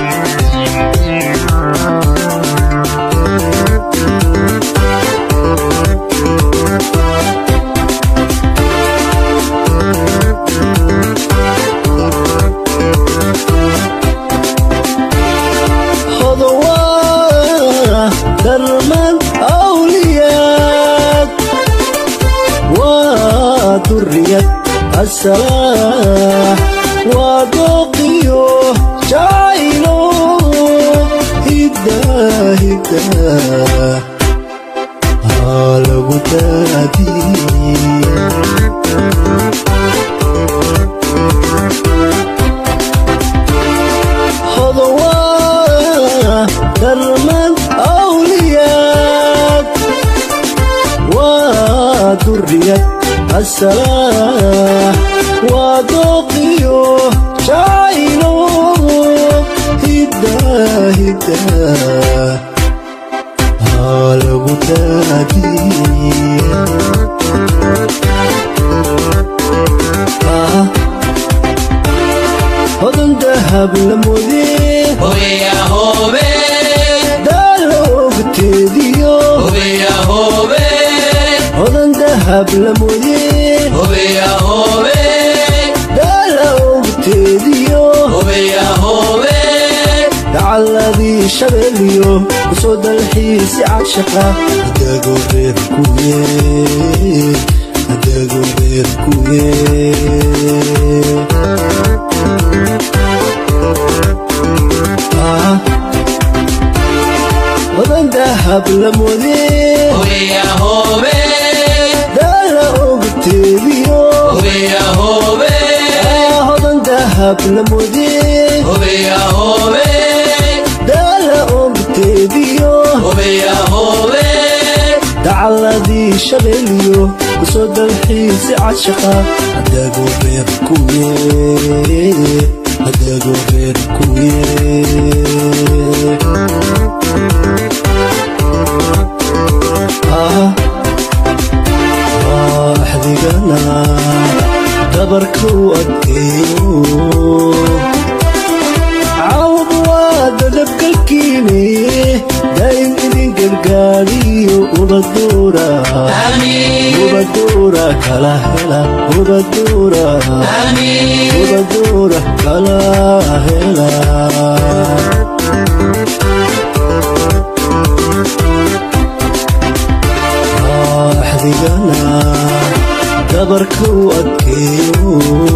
hodowaa darman awliyaad waa duriyad asalaax waa dooqiyo jacaylo hiddaa hiddaa haa lagu daadiye hodowaa darman awliyaad waa duriyad asalaax waa dooqiyo jacaylo hiddaa hiddaa haa lagu daadiye Ah, hodan dahab la moodee Hobeya hobe, daala ogteediyo hobeya hobe, hodan dahab la moodee hobeya hobe, daala ogteediyo hobeya hobe, dacaladii shabeeliyo kusoo dalxiisi cadshaqa adagoo reer kuye adagoo reer kuye Ah, hodan dahab la moodee hobeya hobe, daala ogteediyo hobeya hobe, Ah, hodan dahab la moodee hobeya hobe, daala ogteediyo hobeya hobe, dacaladii shabeeliyo kusoo dalxiisi cadshaqa adagoo reer kuye adagoo reer kuye Ah, ah, axdigana dabarka u adkeeyo cawd waa dadabgalkiine daa'im idin gargaariyo ubaduura amin, ubaduura kala hela ubaduura amin, ubaduura kala hela Ah, axdigana dabarka u adkeeyo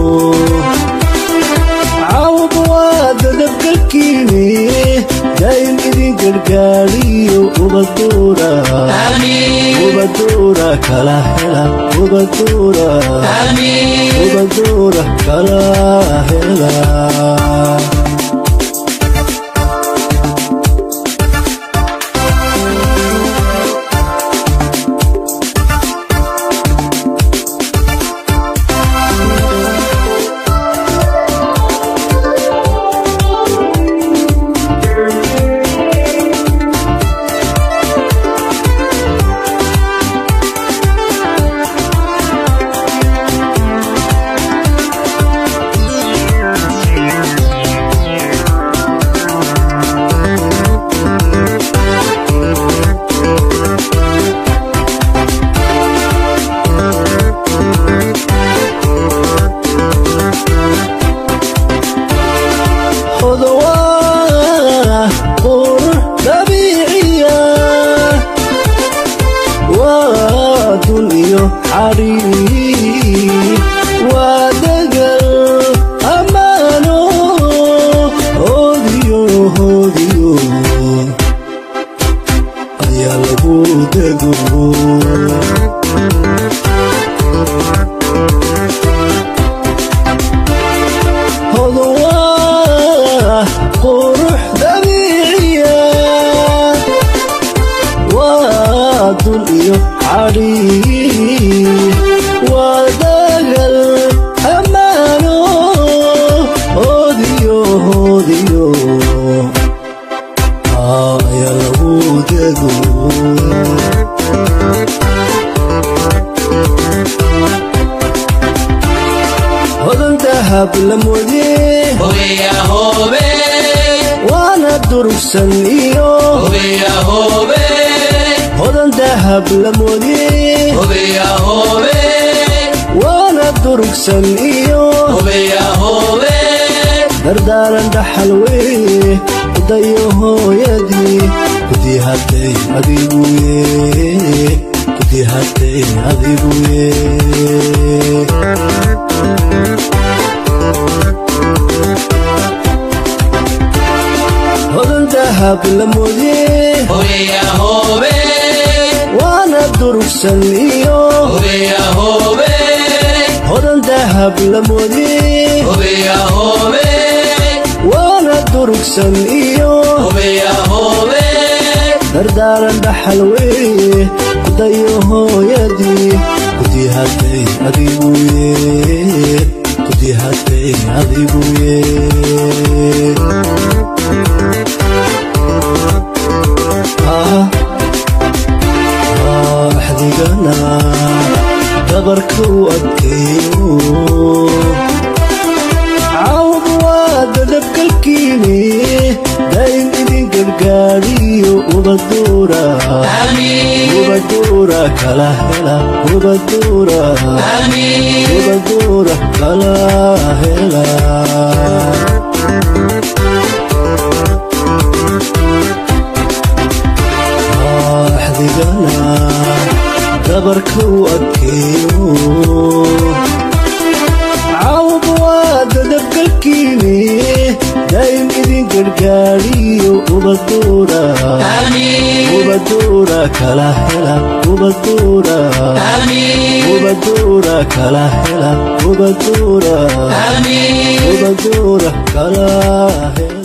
cawd waa dadabgalkiine daa'im idin gargaariyo ubaduura amin, ubaduura kala hela ubaduura amin, ubaduura kala hela hodowaa qurux dabiiciya waa dun iyo xariir waa degal ammaano hoodiyo hoodiyo ayaa lagu dego hodowaa qurux dabiiciya waa dun iyo xariir waa dagal ammaano hoodiyo hoodiyo ayaa lagu dego hodan dahab la moodee hobeya hobe, waa durugsan iyo Hobeya hobe, hodan dahab la moodiyey hobeya hobe, waana durugsan iyo hobeya hobe, dardaaran dhaxal weye dayo hooyadii kudii hadday adiguye kudii hadday adiguye hodan dahab la moodiyey hobeya hobe, waana durugsan iyo hobeya hobe, hodan dahab la moodiyey hobeya hobe, waana durugsan iyo hobeya hobe, dardaaran dhaxal weye dayo hooyadii kudii hadday adiguye kudii hadday adiguye axdigana dabarka u adkeeyo cawd waa dadabkalkiini daa'im idin gargaadiyo ubaduura amin, ubaduura kala hela ubaduura amin, ubaduura kala hela axdigana dabarka u adkeeyo cawd waa dadabgalkiini daa'im idin gargaadiyo ubaduura amin, ubaduura kala hela ubaduura amin, ubaduura kala hela ubaduura amin. ubaduura kala hela